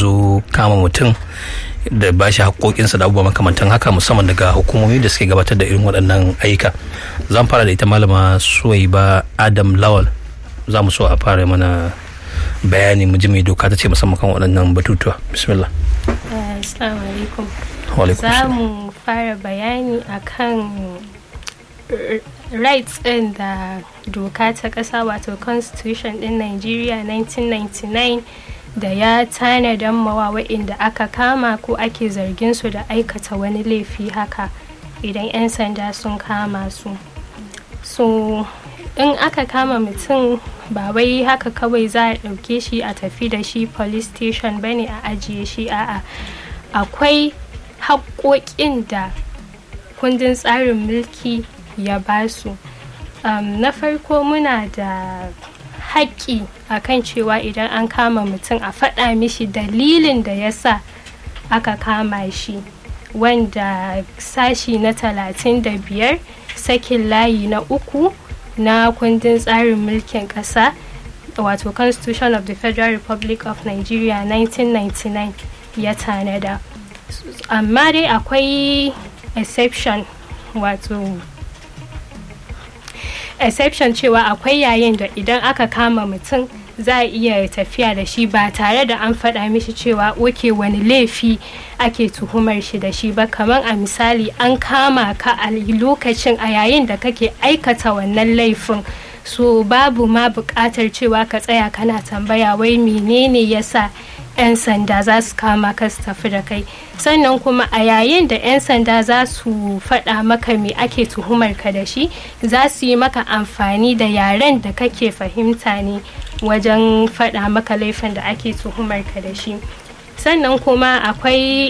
zo kama mutum da ba shi haƙoƙinsa da abubuwa makamantan haka musamman daga hukumomi da suke gabatar da irin waɗannan ayyuka zan fara da ita malama suwaiba adam lawal za mu so a fara mana bayani mu ji mai doka ta ce musamman kan waɗannan batutuwa bismillah assalamu alaikum Wa alaikum za salam. mu fara bayani akan r- rights ɗin da doka ta ƙasa wato constitution ɗin nigeria 1999 da ya tanadan mawa waɗanda aka kama ko ake zargin su da aikata wani laifi haka idan 'yan sanda sun kama su so in aka kama mutum ba wai haka kawai za a ɗauke shi a tafi da shi police station bane a ajiye shi a'a akwai haƙoƙin da kundin tsarin mulki ya basu um, na farko muna da haƙƙi a kan cewa idan an kama mutum a faɗa mishi dalilin da ya sa aka kama shi wanda sashi na talatin da biyar sakin layi na uku na kundin tsarin mulkin ƙasa wato constitution of the federal republic of nigeria 1999 ya tanada amma dai akwai exception wato exception cewa akwai yayin da idan aka kama mutum za a iya tafiya da shi ba tare da an faɗa mishi cewa oke wani laifi ake tuhumar shi da shi ba kamar a misali an kama ka a lokacin a yayin da kake aikata wannan laifin so babu ma buƙatar cewa ka tsaya kana tambaya wai menene yasa 'yan sanda za su kama ka su tafi da kai sannan kuma a yayin da 'yan sanda za su faɗa maka me ake tuhumar ka da shi za su yi maka amfani da yaren da kake fahimta ne wajen faɗa maka laifin da ake tuhumar ka da shi sannan kuma akwai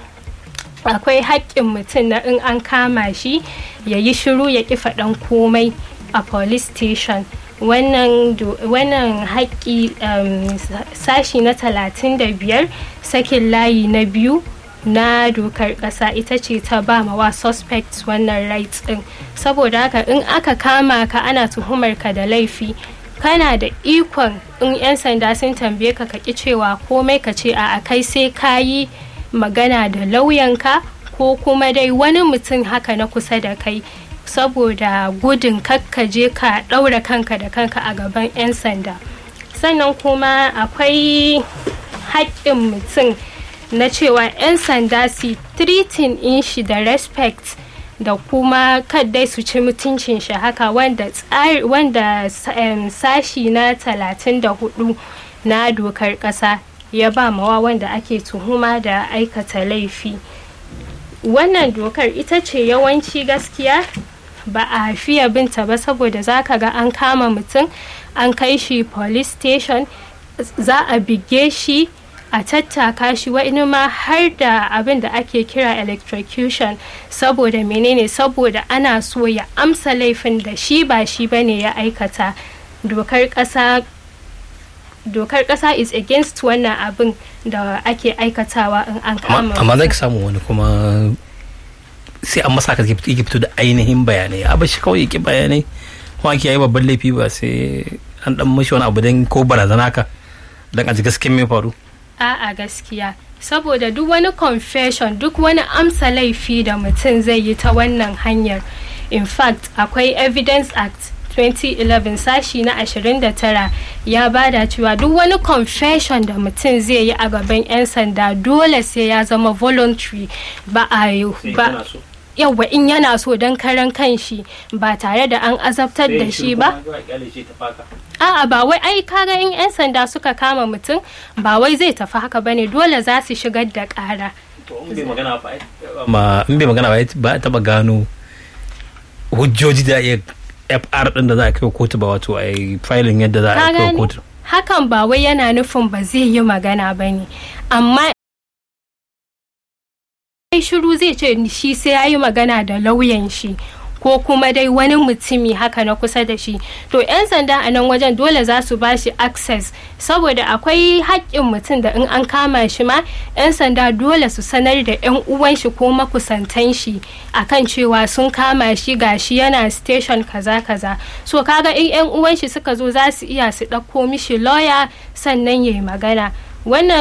akwai haƙƙin mutum na in an kama shi ya yi shiru ya ƙi faɗan komai a police station wannan do- wannan haƙƙi um, sashi na 35 sakin layi na biyu na dokar ƙasa ita ce ta ba ma wa suspects wannan rights ɗin saboda haka in aka kama ka ana tuhumar ka da laifi kana da ikon in 'yan sanda sun tambaye ka ka ƙi cewa komai ka ce a kai sai ka yi magana da lauyanka ko kuma dai wani mutum haka na kusa da kai saboda gudun kakkaje ka ɗaura kanka da kanka a gaban 'yan sanda sannan kuma akwai haƙƙin mutum na cewa 'yan sanda su treating in shi da respect da kuma kaddai su ci mutuncin shi haka wanda tsari wanda em, sashi na 34 na dokar ƙasa ya ba mawa wanda ake tuhuma da aikata laifi wannan dokar ita ce yawanci gaskiya ba a fiye binta ba saboda za ka ga an kama mutum an kai shi police station za a bige shi a tattaka shi wani ma har da abin da ake kira electrocution saboda menene saboda ana so ya amsa laifin da shi ba shi bane ya aikata dokar ƙasa dokar ƙasa is against wannan abin da ake aikatawa in an kama amma amma mutum. zai samu wani kuma sai an masa ka yake fito da ainihin bayanai a bashi kawai yake bayanai kuma ake yi babban laifi ba sai an dan mashi wani abu don ko barazana ka don a ji gaskiyar me faru A'a gaskiya saboda duk wani confession duk wani amsa laifi da mutum zai yi ta wannan hanyar in fact akwai evidence act 2011 sashi na 29 ya bada cewa duk wani confession da mutum zai yi a gaban 'yan sanda dole sai ya zama voluntary ba a yi ba yawwa in yana so don karan kanshi ba tare da an azabtar da shi ba A'a ba wai ai kaga in 'yan sanda suka kama mutum ba wai zai tafi haka bane dole za su shigar da ƙara. ma in bai magana ba ba a taba gano hujjoji da iya fr din da za a kai wa kotu ba wato a yi filin yadda za a Ka kai wa gane? kotu Hakan ba wai yana nufin ba zai yi magana ba ne. Amma ai shiru zai ce shi sai ya yi magana da lauyan shi ko kuma dai wani mutumi haka na kusa da shi to 'yan sanda a nan wajen dole za su ba shi access saboda akwai haƙƙin mutum da in an kama shi ma 'yan sanda dole su sanar da 'yan uwan shi ko makusantan shi akan cewa sun kama shi gashi yana station kaza kaza so kaga in 'yan uwan shi suka zo za su iya su ɗauko mishi lawyer sannan ya yi magana wannan